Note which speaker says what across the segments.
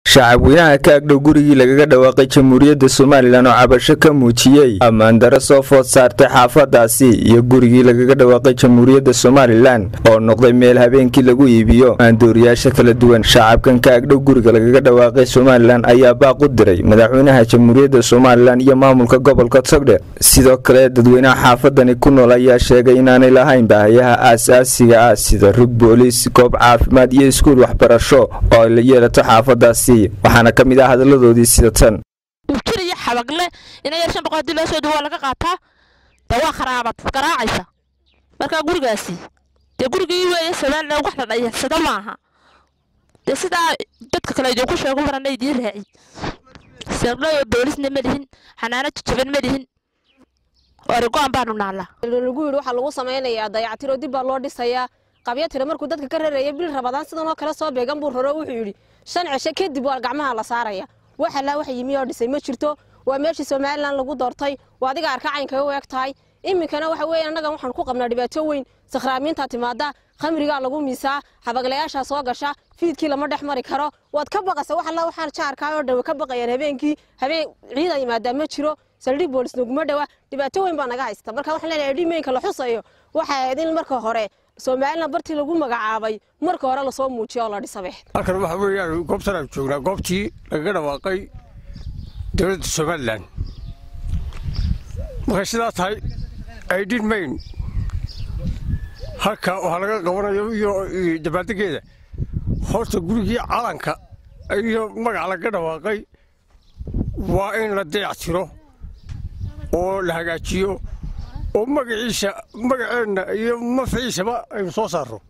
Speaker 1: shacab weynaha ka agdhow gurigii lagaga dhawaaqay jamhuuriyadda somalilan oo cabasho ka muujiyey ammaan dare soo food saartay xaafadaasi iyo gurigii lagaga dhawaaqay jamhuuriyadda somalilan oo noqday meel habeenkii lagu iibiyo maandooriyaasha kala duwan shacabkan ka agdhow guriga lagaga dhawaaqay somalilan ayaa baaq u diray madaxweynaha jamhuuriyadda somalilan iyo maamulka gobolka togdhe sidoo kale dadweynaha xaafadani ku nool ayaa sheegay inaanay lahayn baahayaha aasaasiga ah sida rug booliis goob caafimaad iyo iskuul waxbarasho oo ay la yeelato xaafadaasi waxaana ka mid ah hadaladoodii sida tan
Speaker 2: dhibjir iyo xabagle ina yar shan boqol hadii loo soo waa laga qaataa dee waa kharaabad garaacaysa marka gurigaasi dee gurigii weeye somalilan wax la dhayarsado maaha dee sidaa dadka kale idinku sheegu marana idiin raaci sirlayo boolisna ma lihin xanaano jajaban ma lihin origo-an baanu naallaa
Speaker 3: lagu yidhi waxaa lagu samaynayaa dayactiro dib baa loo dhisayaa qabyatira markuu dadka ka raraya bil rabadaan sidan oo kale soo beegan buu raro wuxuu yidhi shan cisho kadib waa gacmaha la saaraya wax allaa wax yimi oo dhisay ma jirto waa meeshii somalilan lagu doortay waa adiga arka caynkaga u eg tahay iminkana waxa weeye annagan waxaan ku qabnaa dhibaato weyn sakhraamiintaa timaada khamrigaa lagu miisaa xabaglayaashaa soo gasha fiidkii lama dhex mari karo waad ka baqaysa wax alla waxaan jaarkaa oo dhan ka baqayaan habeenkii habeen ciida yimaadaa ma jiro saldhig boolis naguma dhowa dhibaato weyn baa naga haysta marka waxaan leenahay dhimeynka la xusayo waxay ahayd in marka hore somalilan bartii lagu magacaabay marka hore lasoo muujiyo oo la dhisabe
Speaker 4: halkan waxa weeyaan goobtan aan joognaa goobtii lagaga dhawaaqay dowladda somalilan markay sidaa tahay aydhin mayn halka waxaa laga qabanayo iyo dabaaldegeeda horta gurigii calanka iyo magaca lagaga dhawaaqay waa in la dayactiro oo la hagaajiyo oo magaciisa magaceenna iyo mafciisaba aynu soo saarro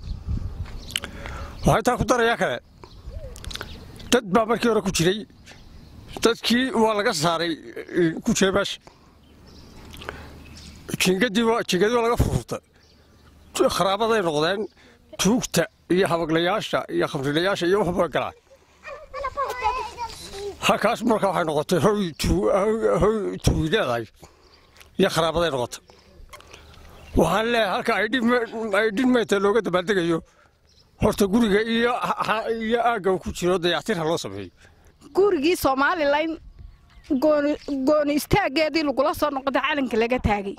Speaker 4: waxaa intaa ku darayaa kale dad baa markii hore ku jiray dadkii waa laga saaray ku jira meesha jingadii jingadii waa laga furfurtay kharaabaday noqdeen tuugta iyo habaglayaasha iyo khamrilayaasha iyo waxba galaan halkaas marka waxay noqotay hoy tuugi leedahay iyo kharaabaday noqotay waxaan leeyahay halka aydhin meynta looga dabaaldegayo horta guriga iyo aagga ku jiro dayactirha loo sameeyo
Speaker 5: gurigii somalilan gooni istaaggeedii lagula soo noqday calanka laga taagay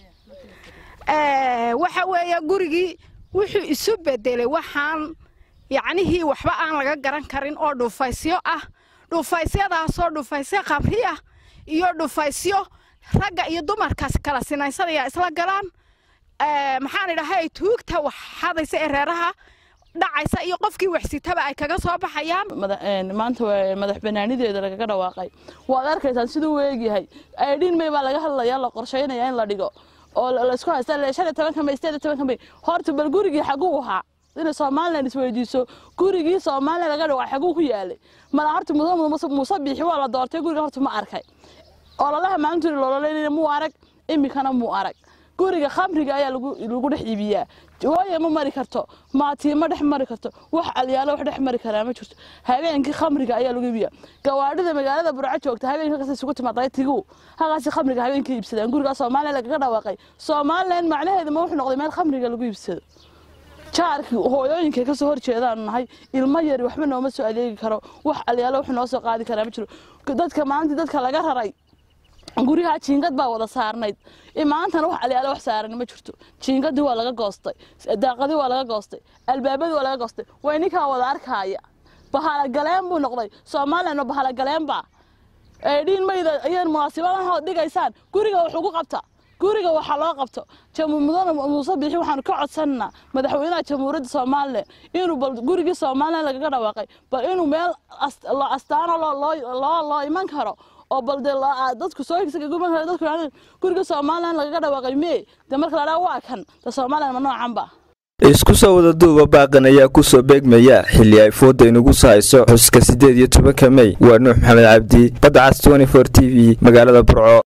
Speaker 5: waxa weeye gurigii wuxuu isu bedelay waxaan yacnihii waxba aan laga garan karin oo dhufaysyo ah dhufaysyadaasoo dhufaysyo khamri ah iyo dhufaysyo ragga iyo dumarkaas kala sinaysanaya isla galaan maxaan idhahay tuugta wax xadaysa ee reeraha dhacaysa iyo qofkii waxsitaba ay kaga soo baxayaan
Speaker 6: maanta madax banaanideeda lagaga dhawaaqay waad arkaysaan siduu u eegyahay aydhin may baa laga hadlaya la qorshaynaya in la dhigo oo laysku haysta shan iyo tobanka may sideed iyo tobanka may horta bal gurigii xaguu ahaa inay somalilan isweydiiso gurigii somalilan laga dhawaaqay xaguu ku yaalay mala horta muuse biixi waa la doortay guriga horta ma arkay ololaha maalintii lololeynayna muu arag iminkana muu arag guriga khamriga ayaa lagu dhex iibiyaa waayo ma mari karto maatii ma dhex mari karto wax alyaalo wax dhex mari karaa ma jirto habeenkii khamriga ayaa lagu iibiyaa gawaadhida magaalada burco joogta habeenkii halkaas isugu timaaday tigu halkaasi khamriga habeenkii iibsadaan gurigaa soomaaliya lagaga dhawaaqay somalilan macnaheedu ma wuxuu noqday meel khamriga lagu iibsado jaarkii hooyooyinka kasoo horjeedaanu nahay ilmo yari waxba nooma soo adeegi karo wax alyaalo wax noo soo qaadi karaa ma jiro dadka maalintii dadka laga raray guryaha jiingad baa wada saarnayd maantana wax alyaalo wax saaran ma jirto jiingadii waa laga goostay daaqadii waa laga goostay albaabadii waa laga goostay way ninkaa wada arkaaya bahalagaleen buu noqday somalilan bahalagaleembaa eedhiin mayda ayaan munaasibadaha dhigaysaan guriga wax ugu qabta guriga waxaa loo qabto mudane muuse biixi waxaanu ka codsananaa madaxweynaha jamhuuriyadda somalilan inuu bal gurigii somalilan lagaga dhawaaqay bal inuu meel astaano loo iman karo oo bal dee dadku soo higsaguman karo dadku guriga somalilan lagaga dhawaaqay mee dee marka la dhaa waa kan dee somalilan ma noocanba
Speaker 1: isku soo wada duuba baaqan ayaa ku soo beegmaya xilli ay fooda inugu sahayso xuska siddeed iyo tobanka mey waa nuux maxamed cabdi badda cas t t v magaalada burco